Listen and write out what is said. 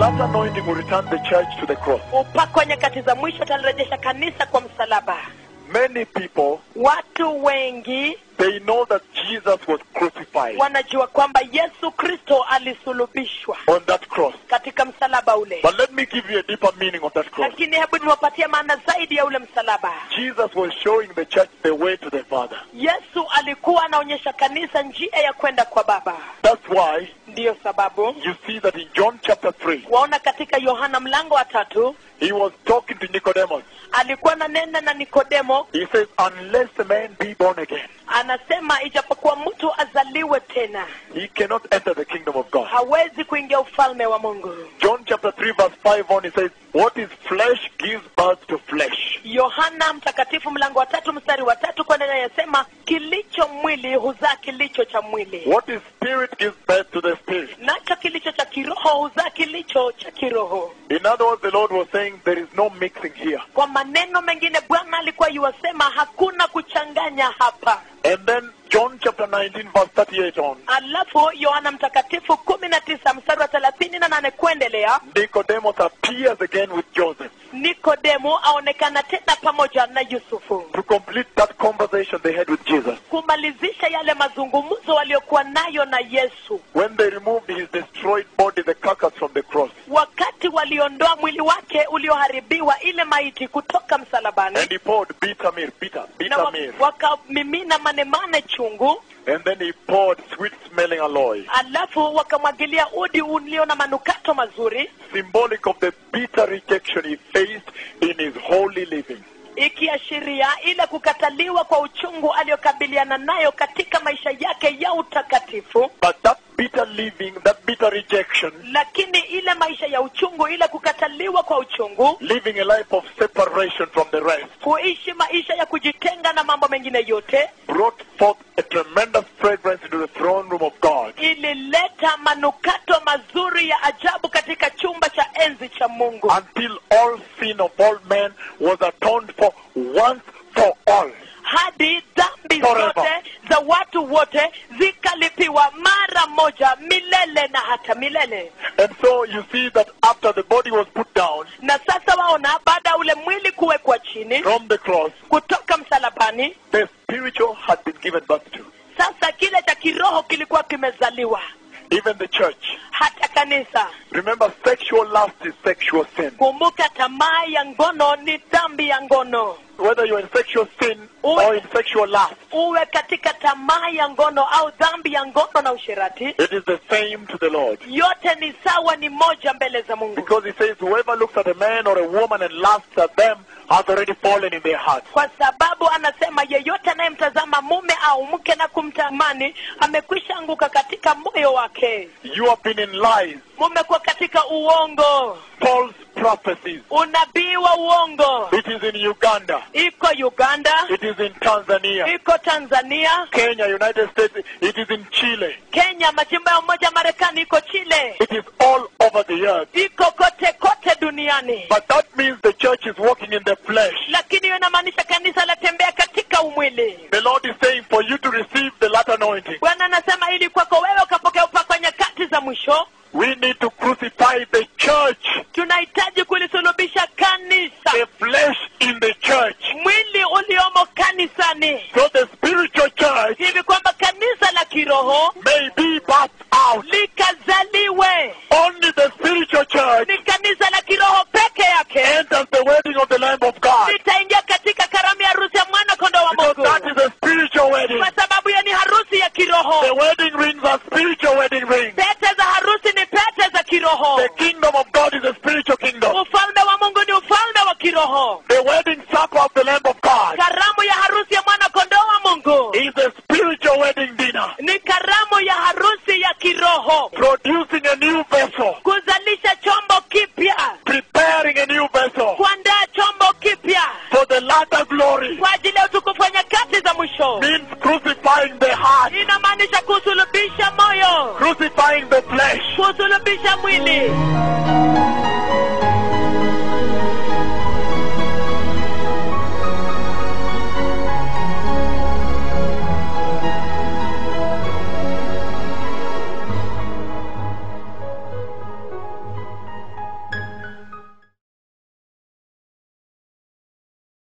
latter anointing will return the church to the cross. upako wa nyakati za mwisho utalirejesha kanisa kwa msalaba Many people, watu wengi they know that Jesus was crucified wanajua kwamba yesu kristo alisulubishwa on that cross. katika msalaba ule But let me give you a deeper meaning of that cross. lakini hebu niwapatie maana zaidi ya ule msalaba Jesus was showing the church the way to the Father. yesu alikuwa anaonyesha kanisa njia ya kwenda kwa baba That's why ndiyo sababu you see that in John chapter 3, waona katika yohana mlango wa tatu he was talking to Nicodemus. alikuwa nanena na nikodemo He says, Unless a man be born again, anasema ijapokuwa mtu azaliwe tena he cannot enter the kingdom of God. hawezi kuingia ufalme wa mungu John chapter 3, verse 5 on, he says, What is flesh gives birth to flesh. yohana mtakatifu mlango wa tatu mstari wa tatu kwa neno yasema kilicho mwili huzaa kilicho cha mwili What is spirit gives birth to the spirit. nacho kilicho cha kiroho huzaa kilicho cha kiroho In other words, the Lord was saying there is no mixing here. kwa maneno mengine bwana alikuwa yuwasema hakuna kuchanganya hapa And then John chapter 19, verse 38 on, alafu yohana mtakatifu kumi na tisa mstari wa thelathini na nane kuendelea Nicodemus appears again with Joseph nikodemu aonekana tena pamoja na yusufu to complete that conversation they had with Jesus. kumalizisha yale mazungumzo waliokuwa nayo na yesu When they removed his destroyed body, the carcass from the cross, wakati waliondoa mwili wake ulioharibiwa ile maiti kutoka msalabani and he poured bitter myrrh, bitter, na bitter wa- myrrh, wakamimina manemane chungu and then he poured sweet-smelling alloy, alafu wakamwagilia udi ulio na manukato mazuri symbolic of the bitter rejection he faced in his holy living. ikiashiria ile kukataliwa kwa uchungu aliyokabiliana nayo katika maisha yake ya utakatifu But that bitter living, that bitter rejection, lakini ile maisha ya uchungu ile kukataliwa kwa uchungu living a life of separation from the rest, kuishi maisha ya kujitenga na mambo mengine yote brought forth a tremendous fragrance into the throne room of God. ilileta manukato mazuri ya ajabu katika chumba cha enzi cha mungu until all sin of all men was atoned for once for all. hadi dhambi Forever. zote za watu wote zikalipiwa mara moja milele na hata milele And so you see that after the body was put down na sasa waona baada ya ule mwili kuwekwa chini from the cross, kutoka msalabani the spiritual had been given birth to. sasa kile cha kiroho kilikuwa kimezaliwa Even the church. hata kanisa Remember, sexual lust is sexual sin. kumbuka tamaa ya ngono ni dhambi ya ngono Whether you're in sexual sin or in sexual lust, uwe katika tamaa ya ngono au dhambi ya ngono na ushirati it is the same to the Lord. yote ni sawa ni moja mbele za mungu Because he says, whoever looks at a man or a woman and lusts at them has already fallen in their heart. kwa sababu anasema yeyote anayemtazama mume au mke na kumtamani amekwisha anguka katika moyo wake You have been in lies, mumekuwa katika uongo false prophecies. unabii wa uongo It is in Uganda. iko uganda It is in Tanzania. iko tanzania Kenya, United States, it is in Chile. kenya majimbo ya umoja marekani iko chile It is all over the earth. iko kote kote duniani But that means the church is walking in the flesh. lakini hiyo inamaanisha kanisa latembea katika umwili The Lord is saying for you to receive the latter anointing, bwana anasema ili kwako wewe ukapokea upako nyakati za mwisho we need to crucify the church, tunahitaji kulisulubisha kanisa the flesh in the church. mwili uliomo kanisani So the spiritual church hivi kwamba kanisa la kiroho may be birthed out. likazaliwe Only the spiritual church ni kanisa la kiroho peke yake enters the wedding of the Lamb of God. litaingia katika karamu ya harusi ya mwana kondoo wa Because mungu that is a spiritual wedding. kwa sababu hiyo ni harusi ya The kiroho wedding rings are spiritual wedding rings. pete za harusi ni pete za kiroho The kingdom of God is a spiritual kingdom. ufalme wa mungu ni ufalme wa kiroho The wedding supper of the Lamb of God karamu ya harusi ya mwana kondoo wa mungu is a spiritual wedding dinner, ni karamu ya harusi ya kiroho producing a new vessel, kuzalisha chombo kipya preparing a new vessel kuandaa chombo kipya for the latter glory. kwa ajili ya utukufu wa nyakati za mwisho Means crucifying the heart, inamaanisha kusulubisha moyo crucifying the flesh. kusulubisha mwili